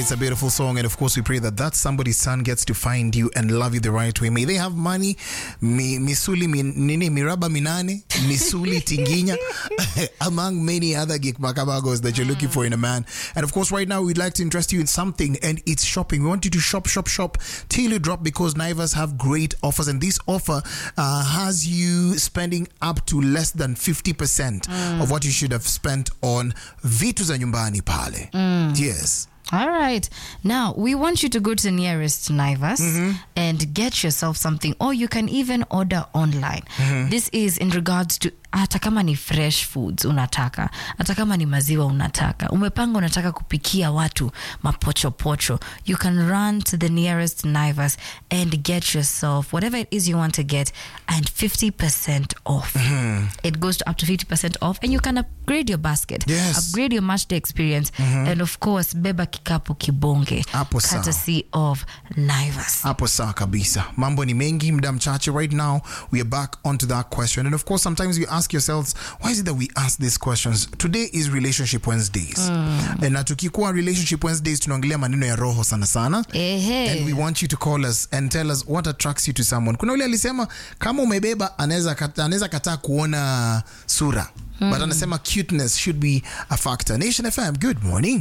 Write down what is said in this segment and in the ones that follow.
It's a beautiful song, and of course, we pray that that somebody's son gets to find you and love you the right way. May they have money, mi, misuli mi, nini, miraba minane, misuli tinginya, among many other gig makabagos that you're looking for in a man. And of course, right now, we'd like to interest you in something, and it's shopping. We want you to shop, shop, shop till you drop because Naivas have great offers, and this offer uh, has you spending up to less than 50% of what you should have spent on vitu za nyumbani pale. Yes. All right. Now, we want you to go to the nearest Naivas and get yourself something, or you can even order online. This is in regards to hata kama ni fresh foods unataka, hata kama ni maziwa unataka, umepanga unataka kupikia watu mapochopocho, you can run to the nearest Naivas and get yourself whatever it is you want to get and 50% off. It goes to up to 50% off and you can upgrade your basket, Yes. upgrade your match day experience, and of course, beba kikapu kibonge, Hapo sawa. courtesy of Naivas. hapo sawa kabisa mambo ni mengi muda mchache right now we are back onto that question and of course sometimes you ask yourselves why is it that we ask these questions today is relationship wednesdays and na tukikuwa relationship wednesdays tunaongelea maneno ya roho sana sana Ehe. and we want you to call us and tell us what attracts you to someone kuna ule alisema kama umebeba anaweza kata- anaweza kataa kuona sura but anasema cuteness should be a factor nation fm good morning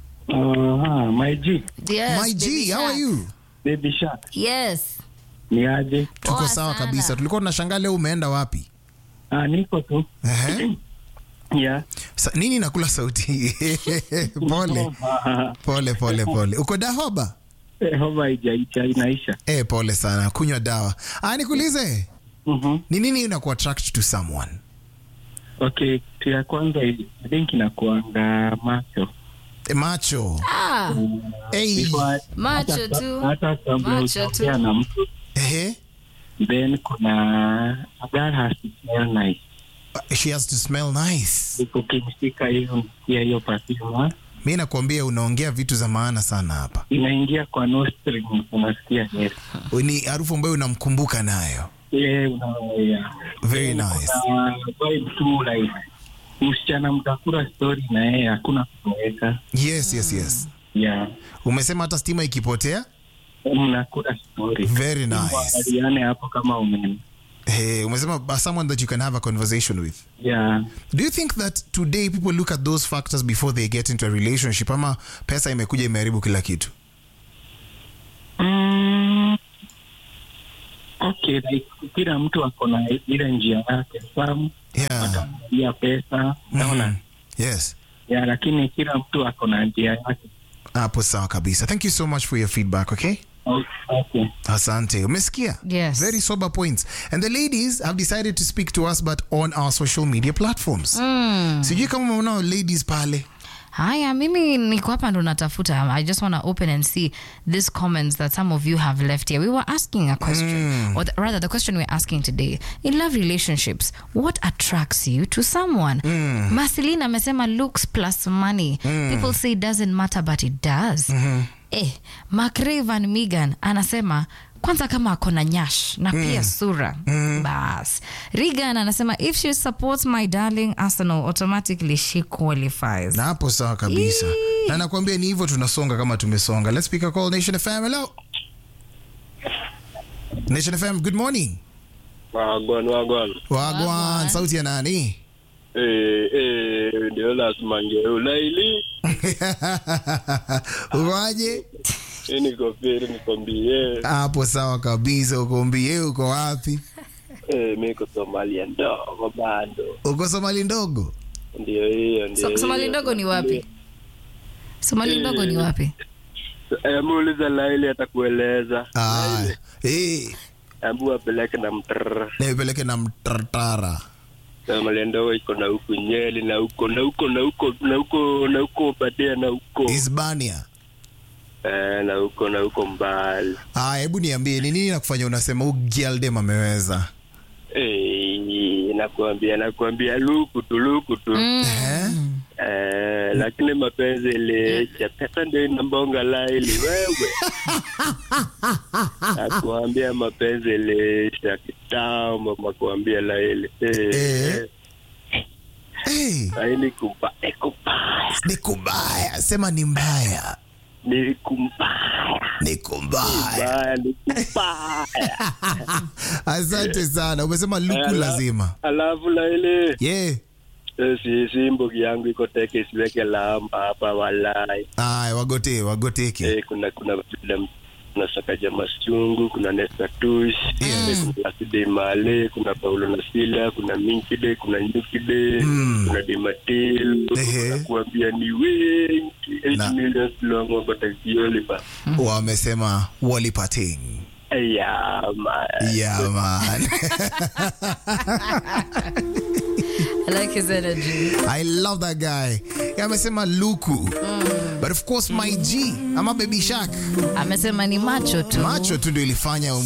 Uh, my G, Yes, my baby g how are shark. you baby shark, Yes. ni aje? tuko Poa sawa sana. kabisa tulikuwa tunashangaa leo umeenda wapi Ah, niko tu. Ehe. Yeah. Sa, nini nakula sauti pole Ah, pole pole pole uko dahoba eh, homa haijaisha inaisha. e, pole sana kunywa dawa ah, nikuulize Mhm. ni nini inaku attract to someone Okay, kitu ya kwanza I think inakuanga macho. e, macho Ah, hey. Before- Macho hata- tu. Hata kabla Macho hujaongea tu. na mtu Ehe. then kuna a girl has to smell nice. she has to smell nice Ukimshika hiyo msikia hiyo perfume mi nakwambia unaongea vitu za maana sana hapa inaingia kwa nostril unasikia yes. ni harufu ambayo unamkumbuka nayo Yeah, una, yeah. very nice Kuna vibe tu like msichana mtakula story na yeye hakuna kutoweka. yes yes yes Yeah. umesema hata stima ikipotea mnakula story. very nice Muangaliane hapo kama ume hey, umesema uh, someone that you can have a conversation with yeah. do you think that today people look at those factors before they get into a relationship ama pesa imekuja imeharibu kila kitu Mm, okay, like kila mtu ako na ile njia yake famu yeah. ataangalia pesa naona Mhm. yes yeah, lakini kila mtu ako na njia yake hapo sawa kabisa thank you so much for your feedback okay okay. asante umesikia Yes. very sober points and the ladies have decided to speak to us but on our social media platforms sijui kama umeona ladies pale haya mimi niko hapa ndo natafuta i just want to open and see these comments that some of you have left here we were asking a question or the, rather the question we're asking today in love relationships what attracts you to someone marcelina amesema looks plus money people say it doesn't matter but it does eh, mcravan migan anasema kwanza kama ako na nyash na pia sura bas regan anasema if she supports my darling arsenal automatically she qualifies na hapo sawa kabisa na nakwambia ni hivyo tunasonga kama tumesonga let's pick a call nation fm hello nation fm good morning Wagwan, wagwan. wagwan sauti ya nani Eh, eh, ndio lazima ngeu laili. ukoaje Eh, niko feri nikwambie. hapo sawa kabisa ukombie uko wapi Eh, mimi niko Somalia ndogo bado. uko somali ndogo Ndio hiyo, ndio. So, somali hiyo. ndogo ni wapi somali ndogo ni wapi Eh, muulize Laili atakueleza. Ah, eh, Ambu apeleke na mtrr. nipeleke na mtartara Somalia ndogo iko na huku Nyeri na huko na huko na huko na huko na huko Badia na huko. hispania Eh, na huko na huko mbali. ah, hebu niambie ni nini nakufanya unasema huu gialdem ameweza Eh, nakwambia nakwambia luku tu luku tu. Eh? Eh, lakini mapenzi iliisha, pesa ndio inambonga laili wewe. Nakuambia mapenzi iliisha kitambo, makuambia laili Eh. eh, Hey, laili kuba eh, kubaya ni kubaya sema ni mbaya ni kumbaya niko mbaya mbaya ni kumbaya asante sana umesema luku Ala- lazima alafu la ile yeah. eh, si si mbogi yangu iko teke siweke lamba hapa walai Aya, wagote wagoteke eh, kuna kuna vile kuna sakaja maschungu kuna nestatush Yes. kuna Laside male kuna paulo na sila kuna minkide kuna nyukide Mm. kuna dimatil Ehe. kuna kuambia ni wengi Na- 8 million long batakiolipa wamesema walipating yeah man yeah man I like his energy. i love that guy Yeah, amesema luku but of course my g ama baby shark Amesema ni macho tu. macho tu ndio ilifanya